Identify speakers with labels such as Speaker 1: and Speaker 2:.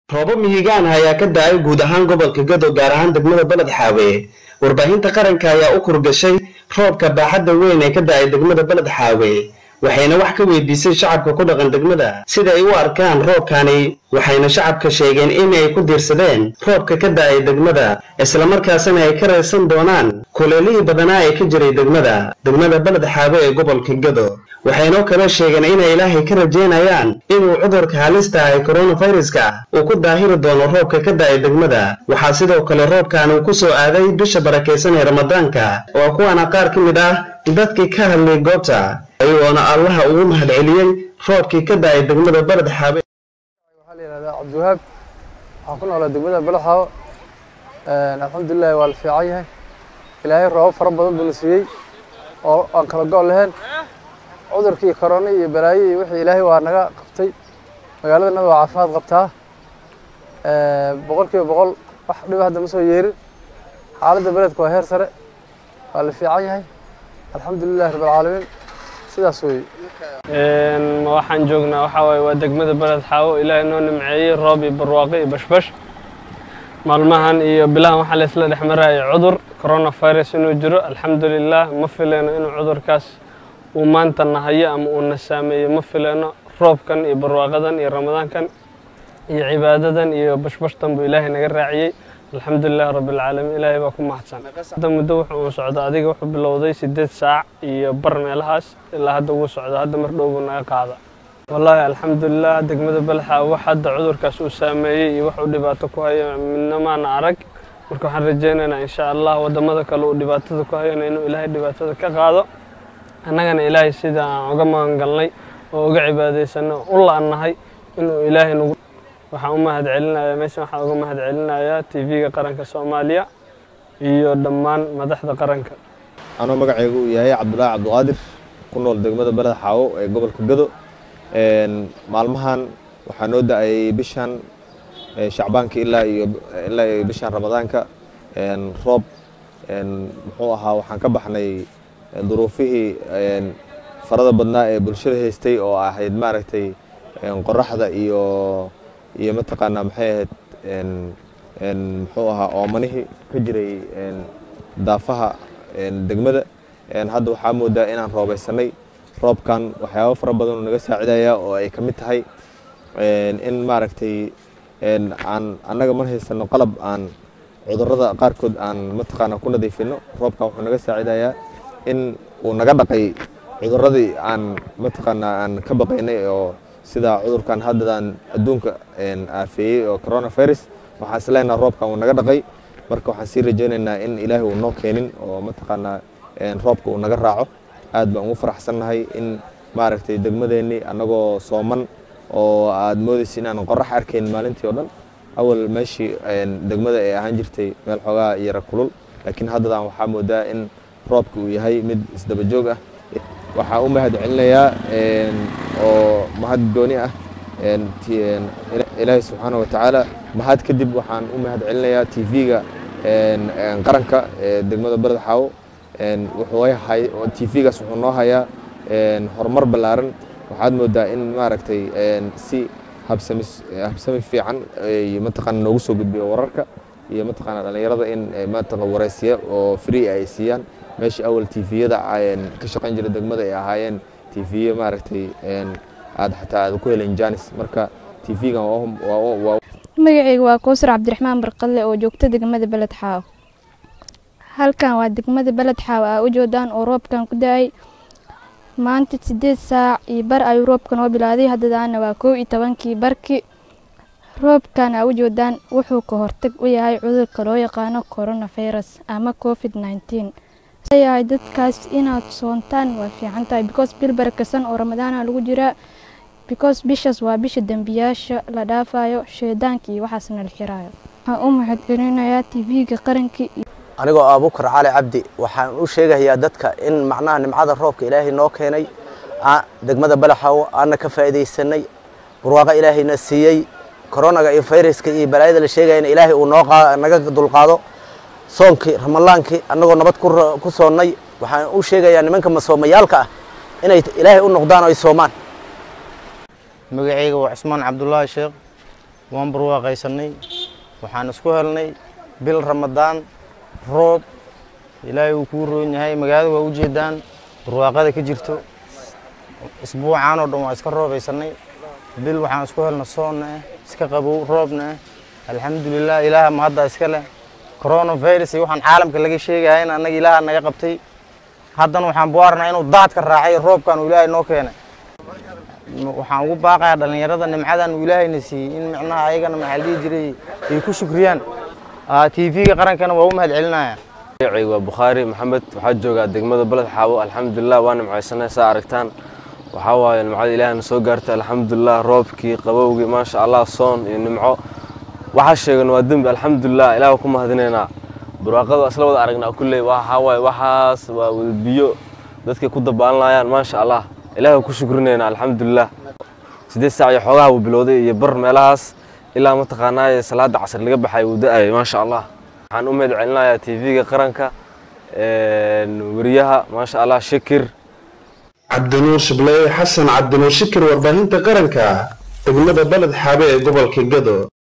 Speaker 1: roobo mihigaan ayaa ka da-ay guud ahaan gobolka gado gaar ahaan degmada beled xaawe warbaahinta qaranka ayaa u kurgashay roobka baaxadda weyn ee ka da-ay degmada beled xaawe waxayna wax ka weydiisay shacabka ku dhaqan degmada sida ay u arkaan roobkani waxayna shacabka sheegeen in ay ku diirsadeen roobka ka da-ay degmada islamarkaasina ay ka raysan doonaan kuleelihii badanaa ee ka jiray degmada degmada beled xaabe ee gobolka gado waxaynoo kale sheegeen inay ilaahay ka rajaynayaan inuu cudurka halista ah ee koronaviruska uu ku daahiri doono roobka ka da-ay degmada waxaa sidoo kale roobkan uu ku soo aaday bisha barakaysan ee ramadaanka oo kuwaana qaar ka mid ah dadkii ka hadlay goobta ayagoona allaha ugu mahadceliyey roobkii ka da-ay degmada beled xaabe
Speaker 2: waxaa la yihahdaa cabdiwahaab waxaan ku noolaa degmada balaxaawo alxamdulilahi waa la fiican yahay ilaahay roobab fara badan buu na siiyey oo aan kala go' lahayn cudurkii korona iyo balaayo iyo wixii ilaahay waa naga qabtay magaaladana waa caafimaad qabtaa boqol kiiba boqol wax dhiba hadda ma soo yeerin xaaladda beledka waa heer sare waa la fiican yahay alxamdulilahi rabbilcaalamiin sidaas weeye
Speaker 3: waxaan joognaa waxaa waaye waa degmada beled xaawo ilaahay noo nimceeyey roob iyo barwaaqo iyo bashbash maalmahan iyo bilahan waxaa la isla dhex marayay cudur coronavirus inuu jiro alxamdulilah ma fileyno inuu cudurkaas uu maanta nahayo ama uu na saameeyo ma fileyno roobkan iyo barwaaqadan iyo ramadaankan iyo cibaadadan iyo bashbashtan buu ilaahay naga raaciyey alxamdulilah rabbilcaalamiin ilaahay baa ku mahadsan hadda muddo wuxuu uu socda adiga wuxuu bilowday siddeed saac iyo bar meelahaas ilaa hadda wuu socda hadda mar dhow buu naga qaada wallaahi alxamdulilah degmada balxa wax hadda cudurkaas uu saameeyey iyo wax uu dhibaato ku hayo midna maana arag marka waxaan rajaynaynaa insha allah waddamada kale uu dhibaatada ku hayana inuu ilaahay dhibaatada ka qaado annagana ilaahay sida aan uga magangalnay oo uga cibaadaysano u la-nahay inuu ilaahay nagu waxaan u mahad celinayaa meeshan waxaan uga mahad celinayaa t v-ga qaranka soomaaliya iyo dhammaan madaxda qaranka
Speaker 4: anoo magacaygu uu yahay cabdulaahi cabdiqaadir ku nool degmada beled xaawo ee gobolka gado maalmahan waxaa noo da-ayay bishan shacbaanka ilaa iyo ilaa iyo bishan ramadaanka roob muxuu ahaa waxaan ka baxnay duruufihii farada badnaa ee bulshada haystay oo ahayd maaragtay qoraxda iyo iyo mataqaanaa maxay ahayd muxuu ahaa oomanihii ka jiray daafaha degmada hadda waxaa moodaa inaan roobaysanay roobkan waxyaabo fara badan oo naga saacidaya oo ay ka mid tahay in maaragtay aan annaga mar haysano qalab aan cudurrada qaarkood aan mataqaanaa ku nadiifino roobkan wuxuu naga saacidayaa in uu naga dhaqay cudurradii aan mataqaanaa aan ka baqaynay oo sida cudurkan haddadaan adduunka aafeeyey oo coronavirus waxaan isleenaha roobkan uu naga dhaqay marka waxaan sii rajaynaynaa in ilaahay uu noo keenin oo mataqaanaa roobka uu naga raaco aad baan ugu faraxsannahay in maaragtay degmadeennii annagoo sooman oo aad moodaysa inaan qorax arkayn maalintii oo dhan awal meeshii degmada ay ahaan jirtay meel xoogaa yara kulul laakiin haddadaan waxaa moodaa in roobka uu yahay mid isdaba joog ah waxaa u mahad celinayaa oo mahad gooni ah ilaahay subxaana wa tacaala mahad kadib waxaan u mahad celinayaa t v-ga qaranka ee degmada beled xaawo wuxuu t v-gaas wuxuu noo hayaa horumar ballaaran waxaad moodaa in maaragtay si habsami habsami fiican iyo mataqaana noogu soo gudbiyo wararka iyo mataqaana dhallinyarada in mataqan waraysiya oo free ay siiyaan meeshii awal t v-yada ka shaqayn jira degmada ay ahaayeen t v-ya maaragtay aad xataa aad ku helen janis marka t v-gan waa
Speaker 5: magacayga waa kowsar cabdiraxmaan barqadle oo joogta degmada beled xaawo halkan waa degmada beled xaawo aa u joodaan oo roobkan ku da-ay maanta sideed saac iyo bar ayuu roobka noo bilaaday haddadaana waa kow iyo tobankii barkii roobkan aa u joodaan wuxuu ka hortag u yahay cudurka loo yaqaano coronavirus ama covid nneteen yahay dadkaas inaad soontaan waa fiican tahay because bil barakasan oo ramadaana lagu jiraa because bishaas waa bisha dembiyaasha la dhaafayo sheedaanka iyo waxaasna la xiraayo waxaan u mahadcelinayaa t v-ga qarankii
Speaker 6: anigoo abuukar cali cabdi waxaan u sheegayaa dadka in macnaha nimcada roobka ilaahay noo keenay degmada balaxawo aana ka faa'iidaysanay barwaaqo ilaahayna siiyey koronaga iyo fayraska iyo balaayada la sheegayana ilaahay uu noo naga dulqaado soonkii ramadaankii annagoo nabad ku soonnay waxaan u sheegayaa nimanka masoomayaalka ah inay ilaahay u noqdaan oo ay soomaan
Speaker 7: magacayga waa cismaan cabdulaahi sheekh waan barwaaqaysanay waxaan isku helnay bil ramadaan roob ilaahay uu kuu roon yahay magaalada waa ujeedaan barwaaqada ka jirto isbuucaan oo dhan waa iska roobaysanay bil waxaan isku helna soonna ah iska qabow roobna ah alxamdulilah ilaaha mahadda iska leh coronavirus iyo waxaan caalamka laga sheegaya in annaga ilaaha naga qabtay haddana waxaan buarnaa inuu daadka raacay roobkan uu ilaahay noo keenay waxaan ugu baaqayaa dhallinyarada nimcadan uu ilaahayna siiyey in micnaha ayagana maxaa la dhihi jiray ay ku shukriyaan tv-ga qarankana waa u mahad celinaya
Speaker 8: magacayga waa bukhaari maxamed waxaa joogaa degmada beled xaawo alxamdulilah waa nimcaysanay saa aragtaan waxaa waaye nimcada ilaahna soo gaartay alxamdulilah roobkii qabowgii maasha allah soon iyo nimco waxaa sheegan waa dembi alxamdulilah ilaah ku mahadinaynaa barwaaqada isla wada aragnaa kulley waxaa waaye waxaas waa wada biyo dadkay ku dabaalanayaan maasha allah ilaah ku shukrinaynaa alxamdulilah siddeed saac iyo xoogaha wuu bilowday iyo bar meelahaas ilaa mataqaanaaye salaada casr laga baxay wuu da-ayay maasha allah waxaan u mahad celinayaa tv-ga qaranka weriyaha maasha allah shakir
Speaker 1: cabdinuur shibleye xasan cabdinuur shikir warbaahinta qaranka degmada beled xaabe ee gobolka gado